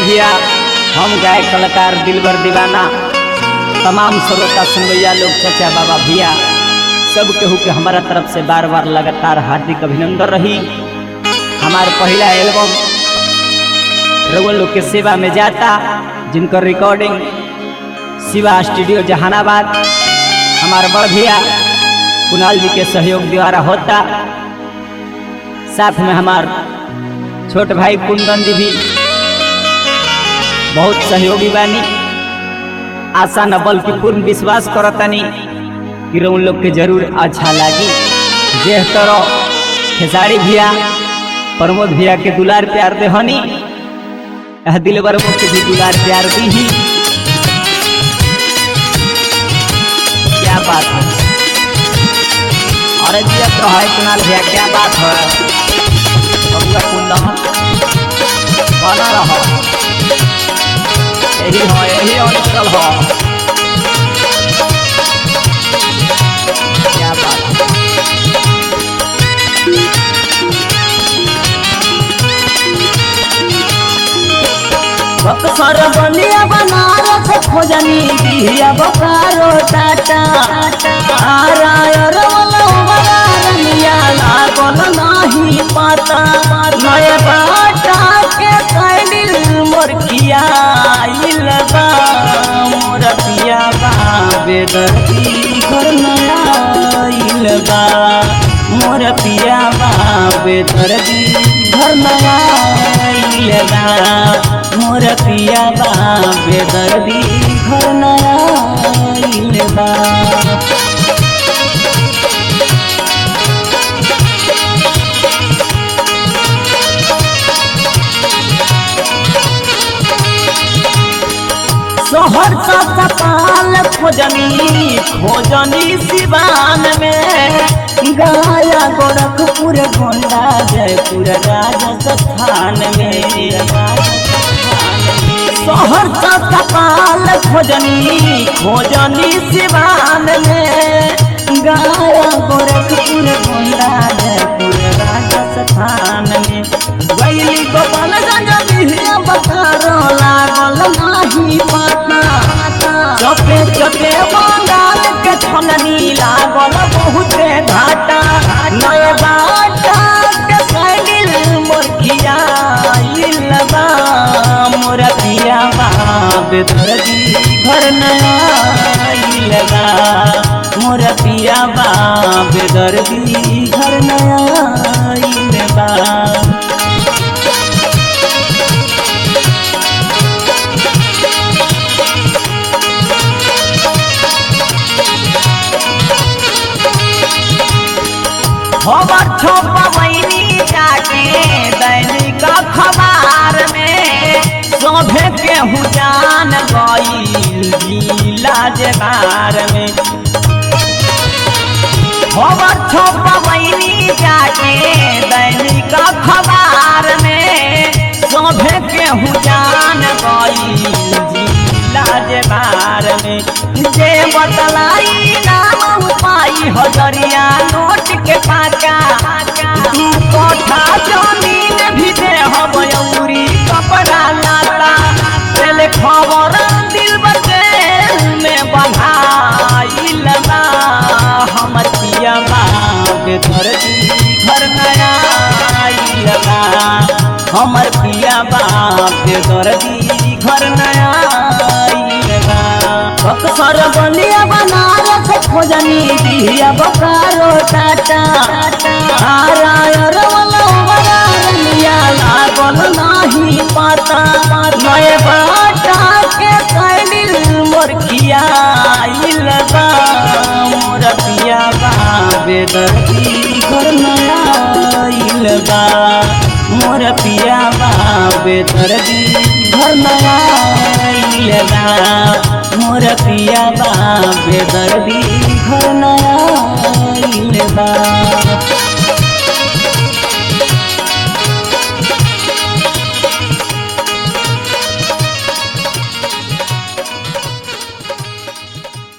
भैया हम गाय कलाकार दिलबर दीवाना तमाम श्रोता सुनवैया लोग चचा बाबा भैया सब केहू के हमारा तरफ से बार बार लगातार हार्दिक अभिनंदन रही हमार पहला एल्बम रउआ लोग के सेवा में जाता जिनकर रिकॉर्डिंग शिवा स्टूडियो जहानाबाद हमार बड़ भैया कुणाल जी के सहयोग द्वारा होता साथ में हमार छोट भाई कुंदन जी भी बहुत सहयोगी बानी आशा न बल्कि पूर्ण विश्वास करतनी कि उन लोग के जरूर अच्छा लागी जेह तरह खेसारी भैया प्रमोद भैया के दुलार प्यार दे हनी यह दिलबर मुख भी दुलार प्यार दी ही क्या बात है अरे जी तो है कुणाल भैया क्या बात है बबुआ कुंदन बना रहो यही हो यही अंचल हो क्या बात है बक्सर बलिया बनारस खोजनी बिहिया बोकारो टाटा आरायर रमिया लागल नाही पाता नए बाटा के कैलिल मोर किया आइल बा मोर पिया बा बेदर्दी घर नया आइल बा मोर पिया बा बेदर्दी घर नया आइल बा मोर पिया बा बेदर्दी घर नया आइल बा शहर का कपाल खोजनी खोजनी सिवान में गाया गोरखपुर गोंडा जयपुर राजस्थान में शहर का कपाल खोजनी खोजनी सिवान में गाया गोरखपुर गोंडा जयपुर राजस्थान में गैली गोपालगंज बिहिया बकारो लागल नाही पता चपे चपे बंगाल के छननी लागल बहुते घाटा नए बाटा के सैलिल मोर खिया बा मोर पिया बा बेदर्दी घर नया आइल बा मोर पिया बा बेदर्दी घर नया आइल बा खबर छपवैनी जाके दैनिक अखबार में सभे केहू जान गईल जिला जगार में खबर छपवैनी जाके दैनिक अखबार में सभे केहू जान गईल जिला जगार में जे बतलाई नाम पाई हजरिया नोट के पाका दू कोठा जमीन भी दे हबयूरी कपड़ा लाता चले खबर दिल बचे में बधाइल बा हमर पिया बा बेदर्दी घर नया आइल बा हमर पिया बा बेदर्दी घर नया आइल बा बक्सर बलिया बनारस खोजनी बिहिया बोकारो टाटा आरायर रमिया लागल नाही पाता नए बाटा के कैलिल मोर किया आइल बा मोर पिया बा बेदर्दी घर नया आइल बा मोर पिया बा बेदर्दी घर नया आइल बा मोर पिया बा बेदर्दी घर नया आइल बा